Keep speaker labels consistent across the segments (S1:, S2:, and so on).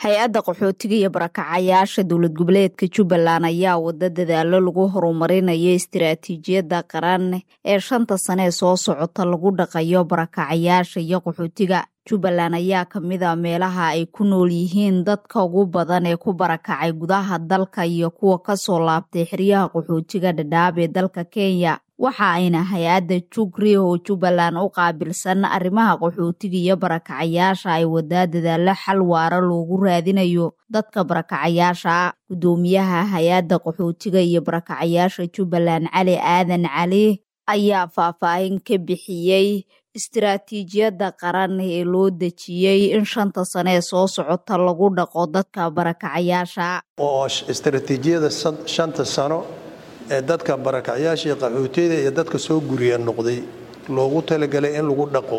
S1: hay-adda qaxootiga iyo barakacayaasha dowlad goboleedka jubbaland ayaa wada dadaalo lagu horumarinayo istiraatiijiyadda qaran ee shanta sane ee soo socota lagu dhaqayo barakacayaasha iyo qaxootiga jubbaland ayaa ka mid a meelaha ay ku nool yihiin dadka ugu badan ee ku barakacay gudaha dalka iyo kuwa kasoo laabtay xeryaha qaxootiga dhadhaab ee dalka kenya waxa ayna hay-adda jugri oo jubbaland u qaabilsan arrimaha qaxootiga iyo barakacayaasha ay wadaa dadaalo xal waara loogu raadinayo dadka barakacayaasha guddoomiyaha hay-adda qaxootiga iyo barakacayaasha jubbaland cali aadan cali ayaa faahfaahin ka bixiyey istiraatiijiyadda qaran ee loo dejiyey in shanta sane ee soo socota lagu dhaqo dadka barakacayaasha
S2: oo istaraatiijiyada shanta sano ee dadka barakacyaasha iyo qaxootiyada iyo dadka soo guriya noqday loogu talagalay in lagu dhaqo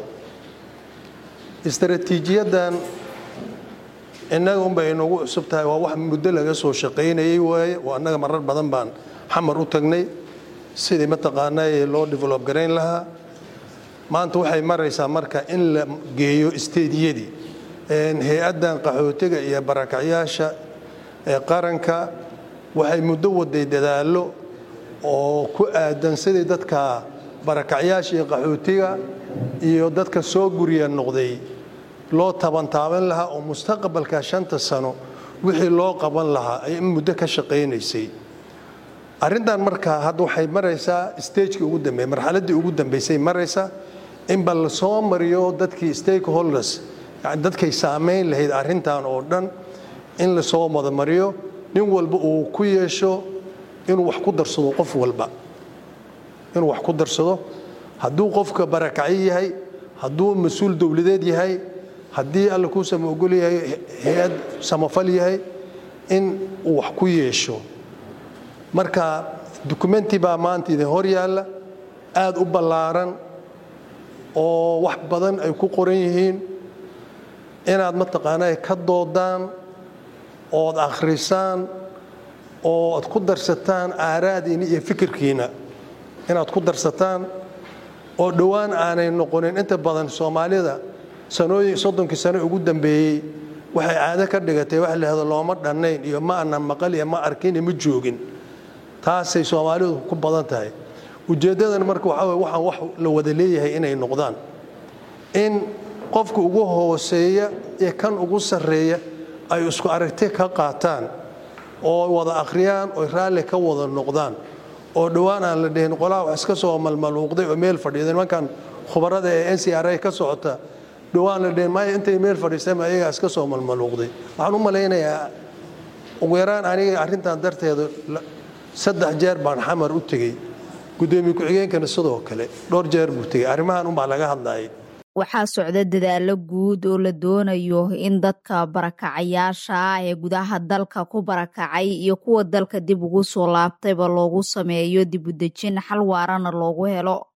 S2: istaraatiijiyadan innaga unbay inagu cusub tahay waa wax muddo laga soo shaqaynayay waaye oo annaga marar badan baan xamar u tagnay sidii mataqaanaa loo develob garayn lahaa maanta waxay maraysaa marka in la geeyo isteediyadii hay-addan qaxootiga iyo barakacyaasha ee qaranka waxay muddo waday dadaallo oo ku aadan sidii dadka barakacyaasha iyo qaxootiga iyo dadka soo guriya noqday loo tabantaaban lahaa oo mustaqbalka shanta sano wixii loo qaban lahaa ay muddo ka shaqaynaysay arrintan markaa hadda waxay maraysaa stagekii ugu dambeey marxaladdii ugu dambaysay maraysaa in bal la soo mariyo dadkii stakeholders yani dadkay saamayn lahayd arrintan oo dhan in lasoo madamariyo nin walba uu ku yeesho inuu wax ku darsado qof walba inuu wax ku darsado hadduu qofka barakacyo yahay hadduu mas-uul dowladeed yahay haddii alla kuu sama ogol yahay hay-ad samafal yahay in uu wax ku yeesho marka dukumenti baa maanta idin hor yaalla aada u ballaaran oo wax badan ay ku qoran yihiin inaad mataqaanaa ka doodaan ood akhrisaan oo ad ku darsataan aaraadiina iyo fikirkiina inaad ku darsataan oo dhowaan aanay noqonin inta badan soomaalida sanooyin soddonkii sano ugu dambeeyey waxay caado ka dhigatay wax lahado looma dhannayn iyo ma anan maqal iyo ma arkin iyo ma joogin taasay soomaalidu ku badan tahay ujeeddadan marka waxaa weye waxaan wax la wada leeyahay inay noqdaan in qofka ugu hooseeya iyo kan ugu sarreeya ay isku aragti ka qaataan oo wada akhriyaan oo raalli ka wada noqdaan oo dhowaan aan la dhihin qolaha wax iska soo malmaluuqday oo meel fadhiida nimankan khubarada ee n c r a ka socota dhowaan la dhihin maya intay meel fadhiisteen ayagaa iska soo malmaluuqday waxaan u malaynayaa ugu yaraan aniga arrintan darteeda saddex jeer baan xamar u tegey guddoomiye ku-xigeenkana sidoo kale dhowr jeer buu tegey arrimahan unbaa laga hadlayay
S1: waxaa socda dadaalo guud oo la doonayo in dadka barakacayaasha ee gudaha dalka ku barakacay iyo kuwa dalka dib ugu soo laabtayba loogu sameeyo dib u dejin xal waarana loogu helo